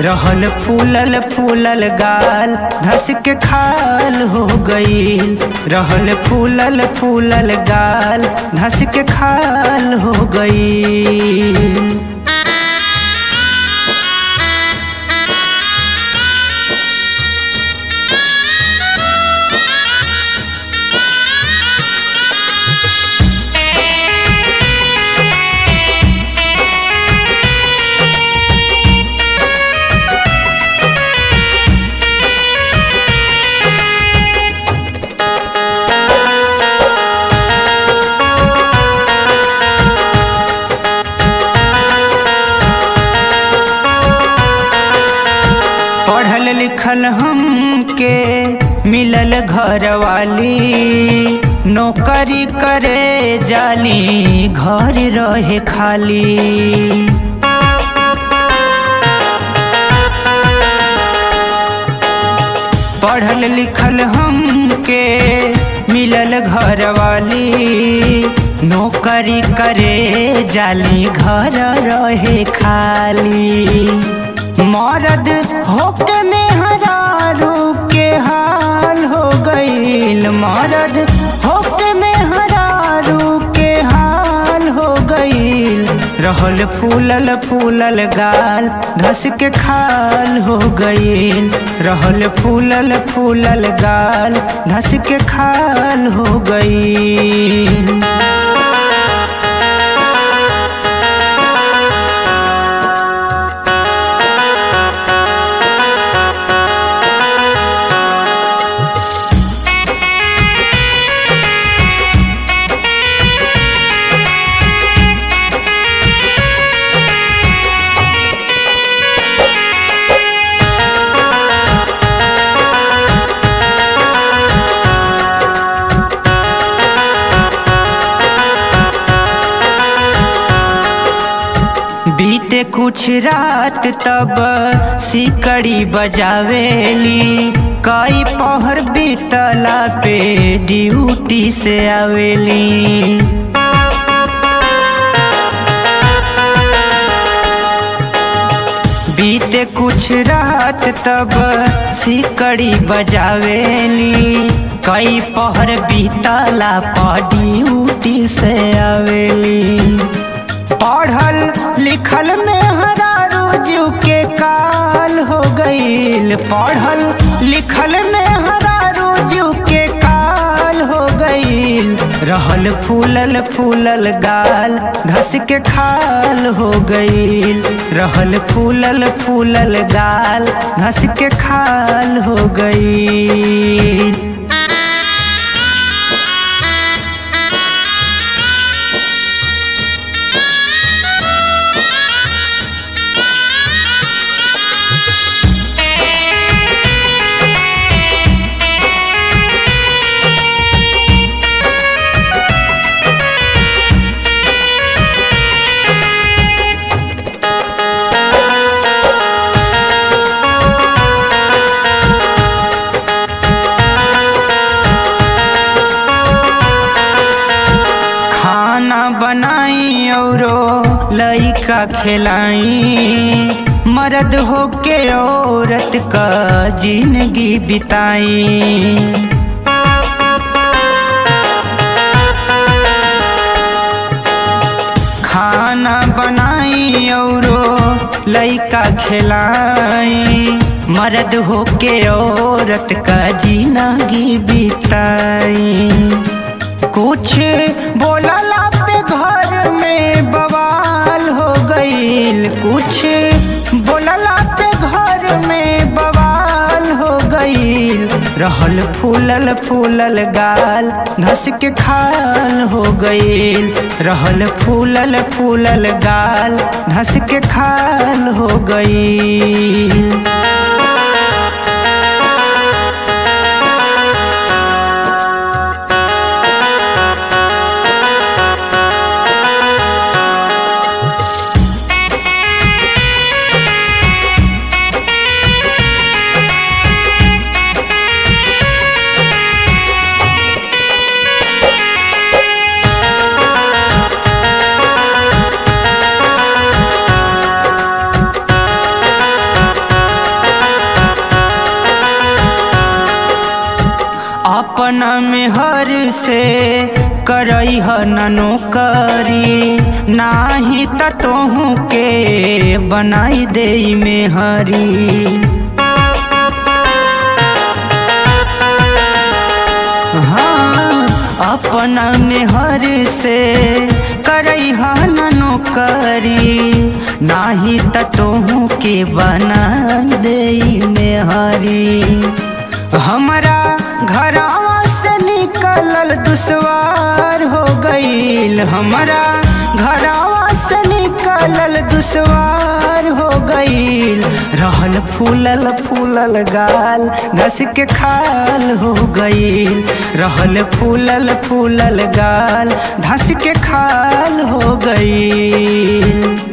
रहल फूलल फूलल गाल धस के खाल हो गईल रहल फूलल फूलल गाल धस के खाल हो गईल पढ़ल लिखल हमके मिलल घर वाली नौकरी करे जाली घर रहे खाली पढ़ल लिखल हमके मिलल घर वाली नौकरी करे जाली घर रहे खाली मरद होके में हरारू के हाल हो गईल मरद होके में हरारू के हाल हो गईल रहल फूलल फूलल गाल धस के खाल हो गईल रहल फूलल फूलल गाल धस के खाल हो गईल बीते कुछ रात तब सिकड़ी बजावेली कई पहर बीतला पे ड्यूटी से आवेली बीते कुछ रात तब सिकड़ी बजावेली कई पहर बीतला पर ड्यूटी से आवेली पढ़ल लिखल में हरारू जीव के काल हो गईल पढ़ल लिखल में हरारू जीव के काल हो गईल रहल फूलल फूलल गाल धस के खाल हो गईल रहल फूलल फूलल गाल धस के खाल हो गईल खाना बनाई औरो लइका खिलाई मर्द होके औरत का जिंदगी बिताई खाना बनाई औरो लइका खिलाई मर्द होके औरत का जिंदगी बिताई कुछ बोलला पे घर में बवाल हो गईल कुछ बोलला पे घर में बवाल हो गईल रहल फूलल फूलल गाल धस के खाल हो गईल रहल फूलल फूलल गाल धस के खाल हो गईल अपना में हर से करई ह ननो करी नाही त तोहू के बनाई दे में हरी हाँ अपना में हर से करई ह ननो करी नाही त तोहू के बना दे में हरी हमारा घरवा से निकलल दुश्वार हो गईल हमारा घरवा से निकलल दुश्वार हो गईल रहल फूलल फूलल गाल घस के खाल हो गईल रहल फूलल फूलल गाल घस के खाल हो गईल